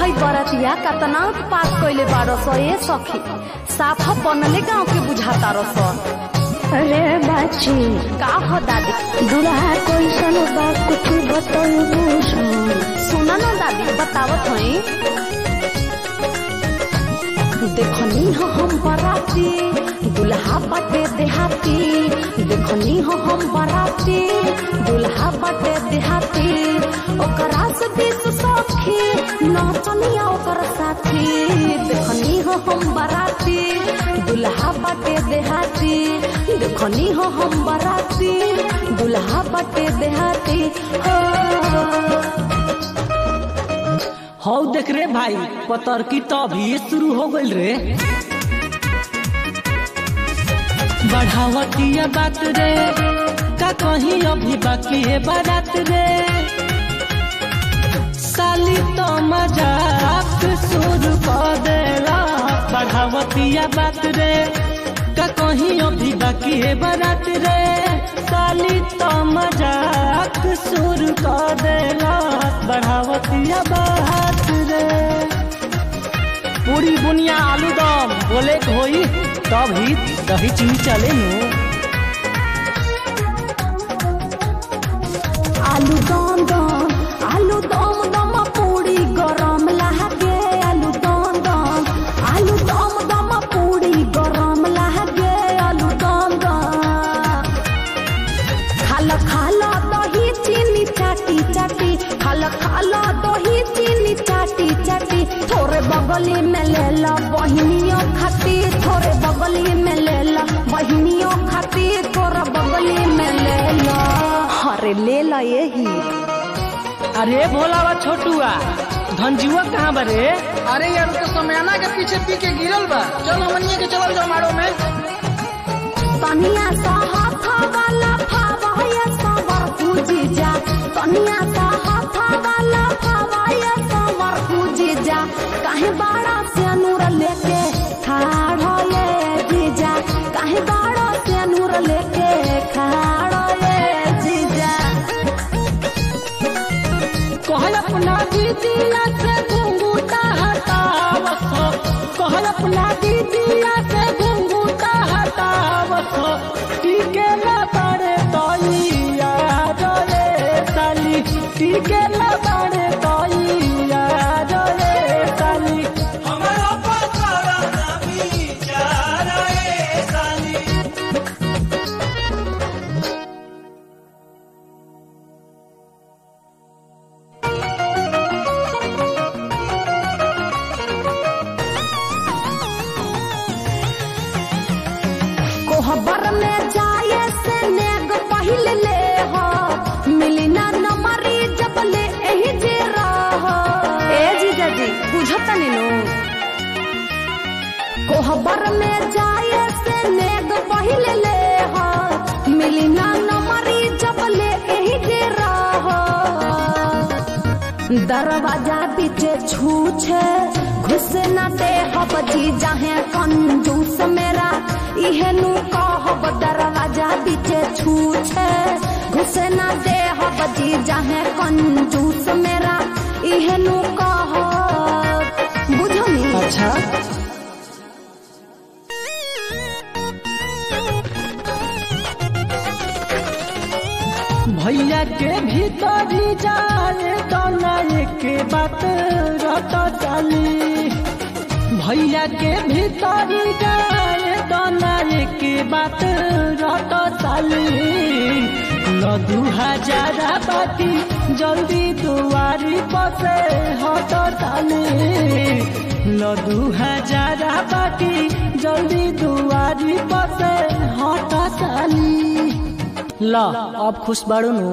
हई बरतिया कतना पास कइले बारो सो ए सखी साफ बनले गांव के बुझाता रस अरे बाची का हो दादी दुल्हा कैसन बा कुछ बतलबू सुना ना दादी बतावत हई देखनी हो हम बराती दुल्हा बटे देहाती देखनी हो हम बराती दुल्हा बटे देहाती ओकरा से बीस सखी नचनिया ओकर साथी देखनी हो हम बराती दुल्हा बटे देहाती देखनी हो हम बराती दुल्हा बटे देहाती हो हौ देख रे भाई पतर की तो अभी शुरू हो गइल रे बढ़ावतिया बात रे का कहीं अभी बाकी है बारात रे साली तो मजाक शुरू कर देला बढ़ावतिया बात रे का कहीं अभी बाकी है बारात रे साली तो मजाक शुरू कर देला बढ़ावतिया बात रे पूरी बुनिया आलू दम बोले के होई तब ही दही चीनी चले नु आलू दम दम आलू दम दम पूरी गरम लागे आलू दम दम आलू दम दम पूरी गरम लागे आलू दम दम खाला खाला दही चीनी चाटी चाटी खाला खाला दही चीनी चाटी चाटी थोड़े बगली में ले ला बहनियों खाती थोड़े बगली में ले ला बहनियों खाती थोड़ा बगली में ले ला अरे ले ला यही अरे भोलावा छोटुआ धनजुआ कहाँ बरे अरे यार तो समयाना के पीछे पी के गिरल बा चल हमनिए के चलल जाओ मारो में तनिया सा हाथ वाला फावाया सवर पूजी जा तनिया सा हाथ वाला फावाया सवर पूजी जा काहे बाड़ा से नूर लेके खाड़ हो ये जीजा काहे बाड़ा से नूर लेके खाड़ हो ये जीजा कहल अपना दीदिया से घुंघूटा हटावसो कहल अपना दीदिया से घुंघूटा हटावसो टीके न बारे तोइया रे साली टीके न बारे तोइया रे साली हमारा पसारा ना बिचारा ए साली कोहबर में जाए से नेग पहिल ले हो मिली ना नमरी जब ले एही जे रह ए जीजा जी बुझता नीनो कोहबर में जाए से नेग पहिल ले हो मिली ना नमरी जब ले एही जे रह दरवाजा पीछे छूछे घुस न दे हब जी जाहे कंजूस मेरा इहे नु कहब दरवाजा पीछे छूछे घुस न दे हब जी जाहे कंजूस मेरा इहे नु कहब बुझनी अच्छा भैया के भीतरी जाए दोना एक बात रट चली भैया के भीतरी जाए दोना एक बात रट चली न दू हजार बाती जल्दी दुआरी पसे हट चली न दू हजार बाती जल्दी दुआरी पसे हट चली ल अब खुश बाड़ू नु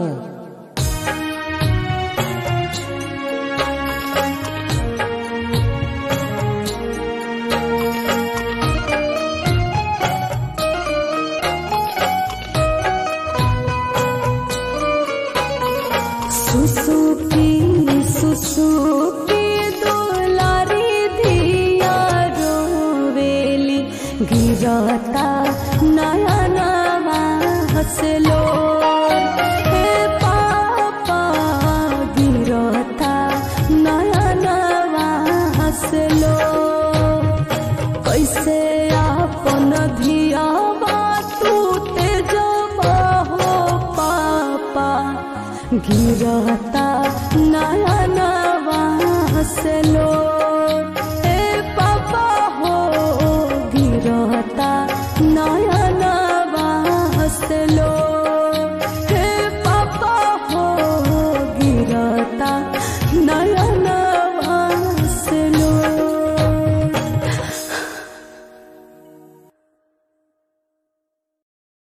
सुसुकी सुसुकी दुलारी धिया रोवेली गिरता नया नवा हसलो हे पापा गिरता नया नवा गिरता नया नवा से लो